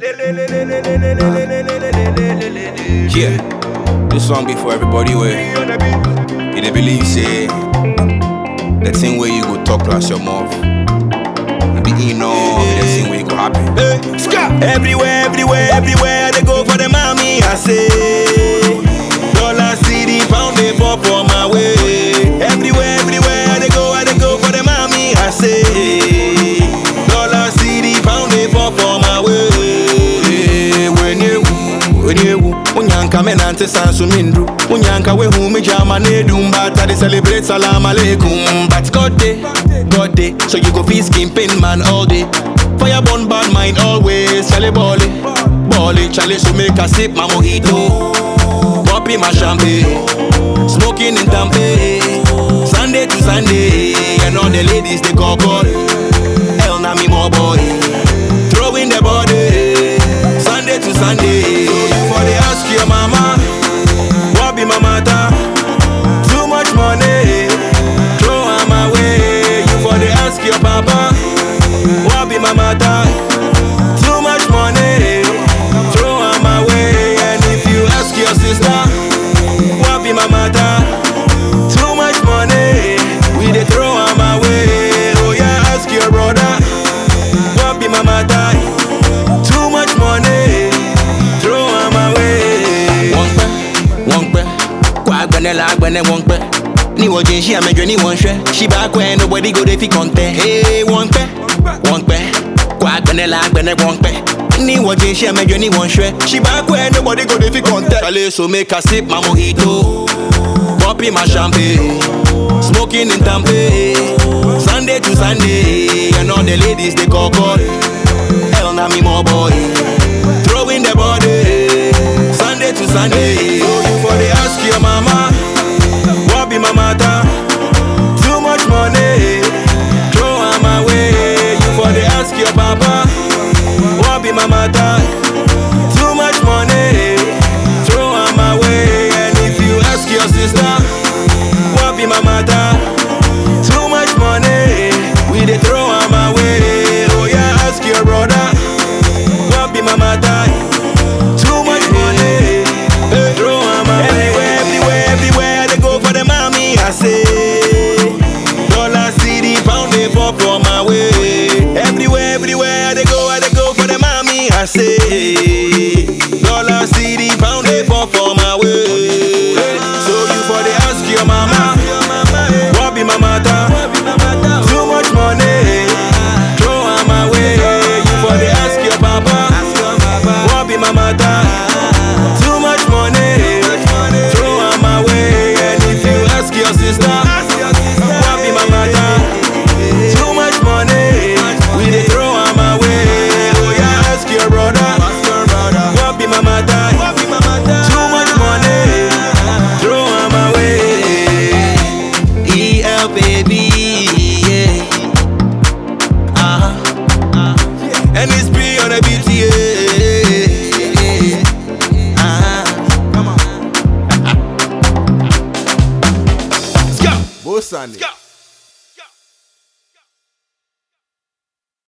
Yeah, this song be for everybody where you dey believe say the thing where you go talk plus your mouth. You be in all the thing where you go happen. Hey, ska! Everywhere, everywhere, everywhere they go for the mommy. I say dollar, city, pound, they fall for my way. Everywhere, everywhere they go, I they go for the mommy. I say dollar, city, pound, they fall for my way. When you Onyewu, unyanka me nante sansu mindru Unyanka we hu me jama ne dum But I dey celebrate salam alaikum But God day, God day So you go feel skin pain man all day Fire burn bad mind always Chale bole, bole Chale so make a sip my mojito Popping my champagne Smoking in Tampe Sunday to Sunday And all the ladies they call call Hell na me more boy Throwing the body Sunday to Sunday. For the ask your mama, what be my matter? Too much money, throw am away. You for the ask your papa, what be my matter? Too much money, throw am away. And if you ask your sister, what be my matter? Too much money, we dey throw am away. Oh yeah, ask your brother, what be my matter? Too much money, throw am away. Wọ́n pẹ́, wọ́n pẹ́, kó agbẹ́nẹ́ la agbẹ́nẹ́ wọ́n pẹ́. Ní wọ́n jẹ́ iṣẹ́ àmẹ́jọ ní wọ́n ṣẹ́. Ṣíbà kọ́ ẹ nobody go dey fi kọ́ńtẹ́. Ee wọ́n pẹ́, wọ́n pẹ́, kó agbẹ́nẹ́ la agbẹ́nẹ́ wọ́n pẹ́. Ní wọ́n jẹ́ iṣẹ́ àmẹ́jọ ní wọ́n ṣẹ́. Ṣíbà kọ́ ẹ nobody go dey fi kọ́ńtẹ́. Ṣàlẹ̀ so make I sip my mojito, popping my champagne, smoking in Tampe. Sunday to Sunday, and all the ladies they call call. Hell na me more boy. Throwing the body. Sunday to Sunday. So you for the ask your mama. What be my matter? Too much money. Throw am away. You for the ask your papa. What be my matter? Too much money. Throw am away. And if you ask your sister. What be my matter? Too much money. We dey throw am away. Oh yeah, ask your brother. What be my matter? Too much money. Hey, throw am away. Everywhere, everywhere, everywhere they go for the mommy. I say dollar, city, pound, they fall for my way. Everywhere, everywhere they go, I they go for the mommy. I say dollar, city, pound, they fall for my way. So you for the ask your mama. What be my matter? Too much money. Throw am away. You for the ask your papa. What be my matter? Too much money. Throw am away. And if you ask your sister, what be my matter? Too much money. We dey throw am away. Oh yeah, ask your brother. What be my matter? Too much money. Throw am away. EL baby, yeah. Uh-huh. And it's be on a beat, yeah. Uh-huh. Come on. Let's go. Bosani. Let's go.